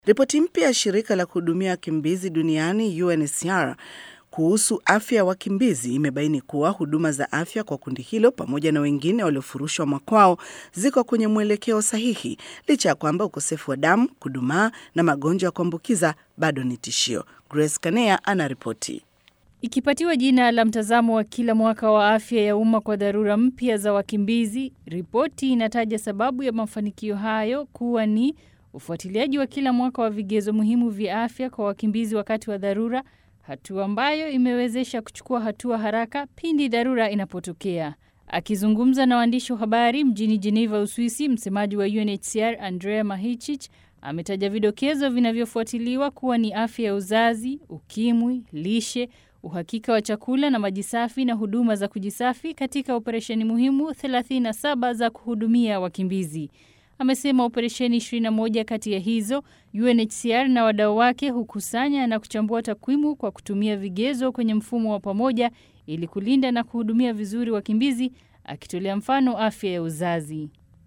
Ripoti mpya ya shirika la kuhudumia wakimbizi duniani UNHCR kuhusu afya ya wakimbizi imebaini kuwa huduma za afya kwa kundi hilo pamoja na wengine waliofurushwa makwao ziko kwenye mwelekeo sahihi licha ya kwamba ukosefu wa damu, kudumaa na magonjwa ya kuambukiza bado ni tishio. Grace Kanea anaripoti. Ikipatiwa jina la mtazamo wa kila mwaka wa afya ya umma kwa dharura mpya za wakimbizi, ripoti inataja sababu ya mafanikio hayo kuwa ni ufuatiliaji wa kila mwaka wa vigezo muhimu vya afya kwa wakimbizi wakati wa dharura, hatua ambayo imewezesha kuchukua hatua haraka pindi dharura inapotokea. Akizungumza na waandishi wa habari mjini Geneva, Uswisi, msemaji wa UNHCR Andrea Mahichich ametaja vidokezo vinavyofuatiliwa kuwa ni afya ya uzazi, ukimwi, lishe, uhakika wa chakula na maji safi na huduma za kujisafi katika operesheni muhimu 37 za kuhudumia wakimbizi. Amesema operesheni 21 kati ya hizo UNHCR na wadau wake hukusanya na kuchambua takwimu kwa kutumia vigezo kwenye mfumo wa pamoja ili kulinda na kuhudumia vizuri wakimbizi, akitolea mfano afya ya uzazi.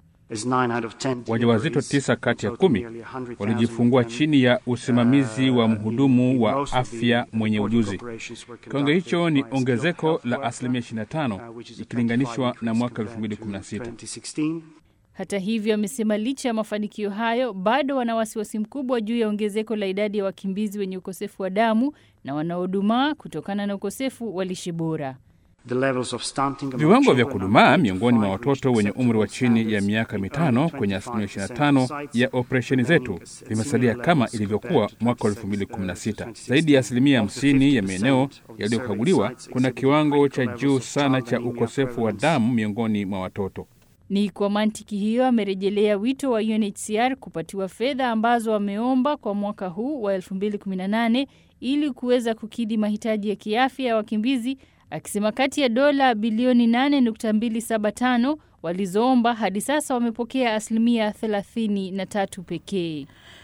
Wajawazito tisa kati ya kumi walijifungua chini ya usimamizi wa mhudumu wa afya mwenye ujuzi. Kiwango hicho ni ongezeko la asilimia 25 ikilinganishwa na mwaka 2016. Hata hivyo, amesema licha ya mafanikio hayo, bado wana wasiwasi mkubwa juu ya ongezeko la idadi ya wakimbizi wenye ukosefu wa damu na wanaodumaa kutokana na ukosefu wa lishe bora. Viwango vya kudumaa miongoni mwa watoto wenye umri wa chini ya miaka mitano kwenye asilimia 25 ya operesheni zetu vimesalia kama ilivyokuwa mwaka 2016. Zaidi ya asilimia 50 ya maeneo yaliyokaguliwa kuna kiwango cha juu sana cha ukosefu wa damu miongoni mwa watoto. Ni kwa mantiki hiyo amerejelea wito wa UNHCR kupatiwa fedha ambazo wameomba kwa mwaka huu wa 2018 ili kuweza kukidhi mahitaji ya kiafya ya wakimbizi, akisema kati ya dola bilioni 8.275 walizoomba hadi sasa wamepokea asilimia 33 pekee.